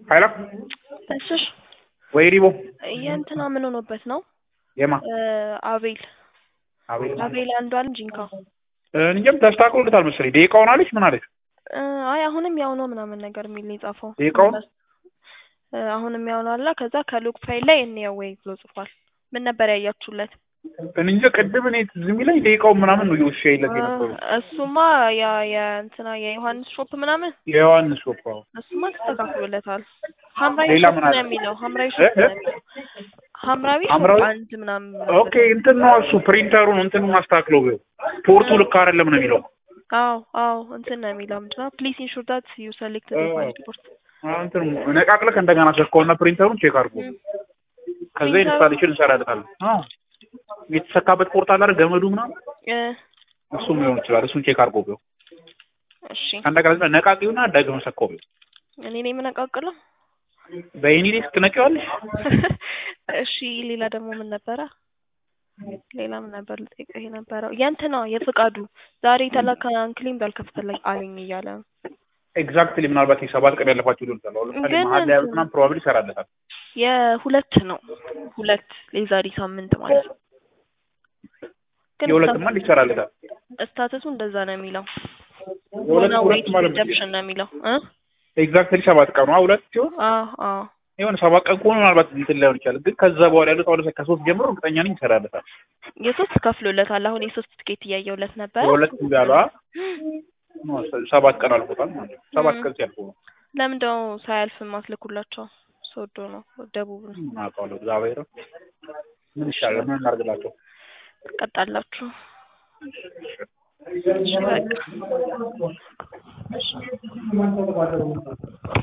ኃይላ እሱሽ ወይ ሪቦ የእንትና ምን ሆኖበት ነው? የማ አቤል አቤል አቤል አንዱ አለ ጂንካ እንጀም ተስተካክሎለታል መሰለኝ። ደቂቃውን አለች ምን አለች? አይ አሁንም ያው ነው ምናምን ነገር የሚል ነው የጻፈው። ደቂቃውን እ አሁንም ያው ነው አለ። ከዛ ከሉክ ፋይል ላይ እንየው ወይ ብሎ ጽፏል። ምን ነበር ያያችሁለት? እንጃ ቅድም እኔ ትዝ የሚለኝ ደቂቃውን ምናምን ነው የውሻ ይለት የነበሩ እሱማ ያ የእንትና የዮሐንስ ሾፕ ምናምን የዮሐንስ ሾፕ አዎ። እሱማ ተስተካክሎለታል። ሐምራዊ ሌላ ሾፕ ምን ነው አለ? የሚለው ሐምራዊ ሾፕ ነው የሚለው ሐምራዊ ሾፕ ሐምራዊ? አንድ ምናምን ኦኬ እንትን ነው እሱ ፕሪንተሩን እንትን ማስተካክለው ቢሆን ፖርቱ ልክ አይደለም ነው የሚለው። አዎ አዎ እንትን ነው የሚለው ምንድን ነው ፕሊዝ ኢንሹር ዳት ዩ ሰሌክት አዎ። ሪፖርት አዎ፣ እንትን ነቃቅለህ እንደገና ሰካውና ፕሪንተሩን ቼክ አድርጎ ከዛ ፕሪንተሩ- ኢንስታሌሽን እንሰራለታለን። አዎ የተሰካበት ፖርት አለ አይደል ገመዱ ምናምን እ እሱም ሊሆን ይችላል። እሱን ቼክ አድርጎ ቢሆን እሺ ከእንደገና ዝም ብለህ ነቃቂውና ደግመህ ሰካው ቢሆን እኔ ነኝ የምነቃቅለው በኢኒ ዴስክ ትነቂዋለሽ። እሺ ሌላ ደግሞ ምን ነበረ? ሌላ ምን ነበር ልጠይቅህ የነበረው? የእንትና የፍቃዱ ዛሬ የተላከ አንክሊም ባልከፍትልኝ አለኝ እያለ ነው። ኤግዛክትሊ ምናልባት የሰባት ቀን ያለፋችሁ ሊሆን ይችላል። አሁን ለምሳሌ ግን መሀል ላይ ያሉት ምናምን ፕሮባብሊ ይሰራለታል። የሁለት ነው ሁለት የዛሬ ሳምንት ማለት ነው። ግን የሁለትማ እንዴት ይሰራለታል? ስታተሱ እንደዛ ነው የሚለው የሁለት ሆነ ሁለት ዌይት ማለት ነው። ሪደፕሽን ነው የሚለው እ ኤግዛክትሊ ሰባት ቀኑ አዎ፣ ሁለት ሲሆን አዎ አዎ የሆነ ሰባት ቀን ከሆነ ምናልባት እንትን ላይሆን ይችላል። ግን ከዛ በኋላ ያሉት አሁን ለምሳሌ ከሶስት ጀምሮ እርግጠኛ ነኝ ይሰራለታል። የሶስት ከፍሎለታል። አሁን የሶስት ትኬት እያየሁለት ነበር። የሁለት እንዳሉ ሰባት ቀን አልፎታል ማለት ነው። ሰባት ም። ቀን ሲያልፎ ነው ለምንድነው ሳያልፍ ማስልኩላቸው? ሶዶ ነው ደቡብ ነው። ምን አውቃለሁ። እግዚአብሔር ምን ይሻላል? ምን እናድርግላቸው? ትቀጣላችሁ። እሺ በቃ